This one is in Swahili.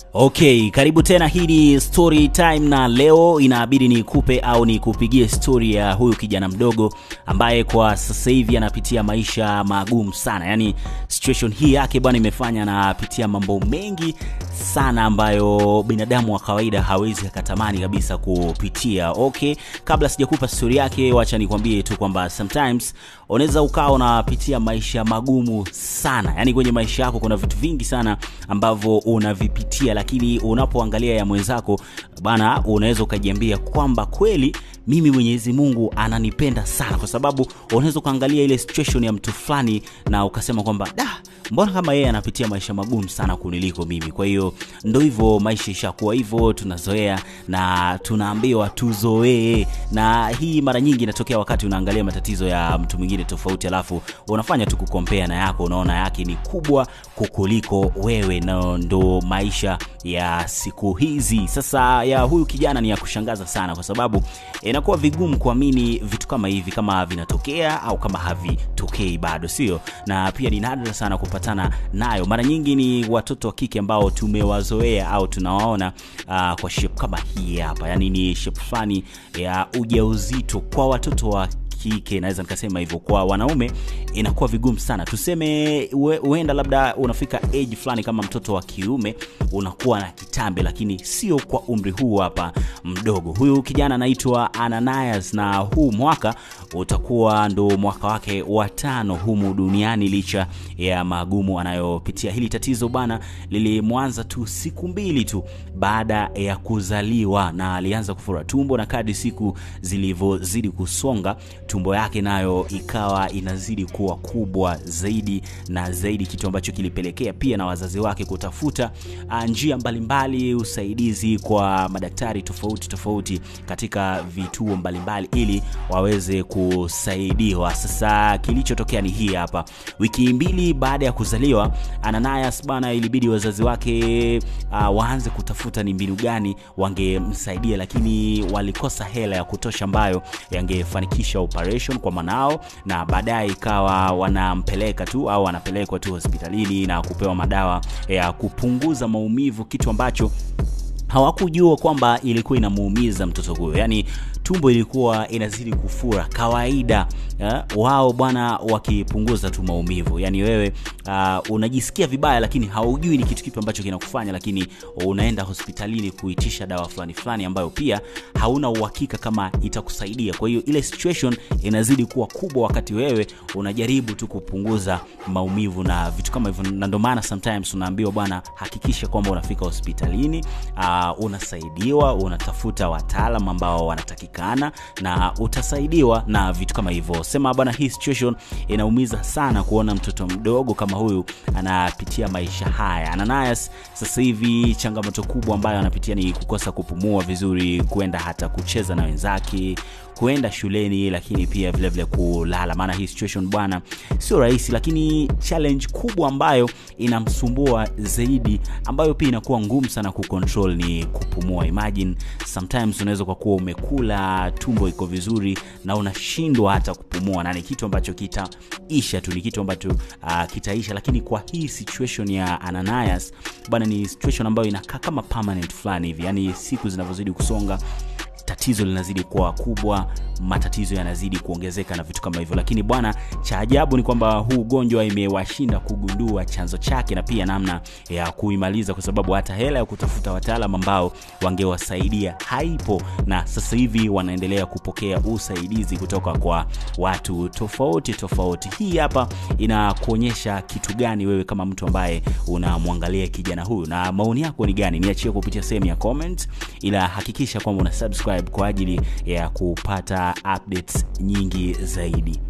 Okay, karibu tena. Hii ni story time na leo inabidi nikupe au nikupigie story ya huyu kijana mdogo ambaye kwa sasa hivi anapitia maisha magumu sana. Yaani situation hii yake bwana imefanya anapitia mambo mengi sana ambayo binadamu wa kawaida hawezi akatamani kabisa kupitia. Okay, kabla sijakupa story yake, wacha nikwambie tu kwamba sometimes unaweza ukawa unapitia maisha magumu sana. Yaani kwenye maisha yako kuna vitu vingi sana ambavyo unavipitia lakini unapoangalia ya mwenzako bana, unaweza ukajiambia kwamba kweli mimi Mwenyezi Mungu ananipenda sana, kwa sababu unaweza ukaangalia ile situation ya mtu fulani na ukasema kwamba da, mbona kama yeye anapitia maisha magumu sana kuniliko mimi. Kwa hiyo ndo hivyo, maisha ishakuwa hivyo, tunazoea na tunaambiwa tuzoee, na hii mara nyingi inatokea wakati unaangalia matatizo ya mtu mwingine tofauti, alafu unafanya tu kukompea na yako, unaona yake ni kubwa kukuliko wewe, na ndo maisha ya siku hizi. Sasa ya huyu kijana ni ya kushangaza sana, kwa sababu inakuwa vigumu kuamini vitu kama hivi kama vinatokea au kama havitokei bado, sio? Na pia ni nadra sana kupatana nayo. Mara nyingi ni watoto wa kike ambao tumewazoea au tunawaona uh, kwa shape kama hii hapa, yani ni shape fulani ya ujauzito kwa watoto wa kike naweza nikasema hivyo. Kwa wanaume inakuwa vigumu sana, tuseme huenda labda unafika age fulani kama mtoto wa kiume unakuwa na kitambe, lakini sio kwa umri huu hapa mdogo. Huyu kijana anaitwa Ananias na huu mwaka utakuwa ndo mwaka wake wa tano humu duniani, licha ya magumu anayopitia. Hili tatizo bana lilimwanza tu siku mbili tu baada ya kuzaliwa, na alianza kufura tumbo, na kadri siku zilivyozidi kusonga tumbo yake nayo ikawa inazidi kuwa kubwa zaidi na zaidi, kitu ambacho kilipelekea pia na wazazi wake kutafuta njia mbalimbali mbali, usaidizi kwa madaktari tofauti tofauti katika vituo mbalimbali mbali, ili waweze kusaidiwa. Sasa kilichotokea ni hii hapa. Wiki mbili baada ya kuzaliwa Ananias bana, ilibidi wazazi wake uh, waanze kutafuta ni mbinu gani wangemsaidia, lakini walikosa hela ya kutosha ambayo yangefanikisha operation kwa mwanao, na baadaye ikawa wanampeleka tu au wanapelekwa tu hospitalini na kupewa madawa ya kupunguza maumivu, kitu ambacho hawakujua kwamba ilikuwa inamuumiza mtoto huyo, yaani tumbo ilikuwa inazidi kufura kawaida ya, wao bwana wakipunguza tu maumivu, yaani wewe uh, unajisikia vibaya, lakini haujui ni kitu kipi ambacho kinakufanya, lakini unaenda hospitalini kuitisha dawa fulani fulani ambayo pia hauna uhakika kama itakusaidia. Kwa hiyo ile situation inazidi kuwa kubwa, wakati wewe unajaribu tu kupunguza maumivu na vitu kama hivyo, na ndio maana sometimes unaambiwa bwana, hakikisha kwamba unafika hospitalini uh, unasaidiwa, unatafuta wataalam ambao wanatakika na utasaidiwa na vitu kama hivyo. Sema bwana, hii situation inaumiza sana kuona mtoto mdogo kama huyu anapitia maisha haya. Ananias sasa hivi changamoto kubwa ambayo anapitia ni kukosa kupumua vizuri, kuenda hata kucheza na wenzake, kuenda shuleni, lakini pia vile vile kulala. Maana hii situation bwana sio rahisi, lakini challenge kubwa ambayo inamsumbua zaidi, ambayo pia inakuwa ngumu sana kucontrol ni kupumua. Imagine sometimes unaweza kwa kuwa umekula, tumbo iko vizuri na unashindwa hata kupumua, na ni kitu ambacho kitaisha tu, ni kitu ambacho uh, kitaisha. Lakini kwa hii situation ya Ananias bwana, ni situation ambayo inakaa kama permanent fulani hivi, yani siku zinavyozidi kusonga tatizo linazidi kuwa kubwa, matatizo yanazidi kuongezeka na vitu kama hivyo. Lakini bwana, cha ajabu ni kwamba huu ugonjwa imewashinda kugundua chanzo chake na pia namna ya kuimaliza, kwa sababu hata hela ya kutafuta wataalam ambao wangewasaidia haipo, na sasa hivi wanaendelea kupokea usaidizi kutoka kwa watu tofauti tofauti. Hii hapa inakuonyesha kitu gani wewe kama mtu ambaye unamwangalia kijana huyu, na maoni yako ni gani? Niachie kupitia sehemu ya comment, ila hakikisha kwamba una subscribe kwa ajili ya kupata updates nyingi zaidi.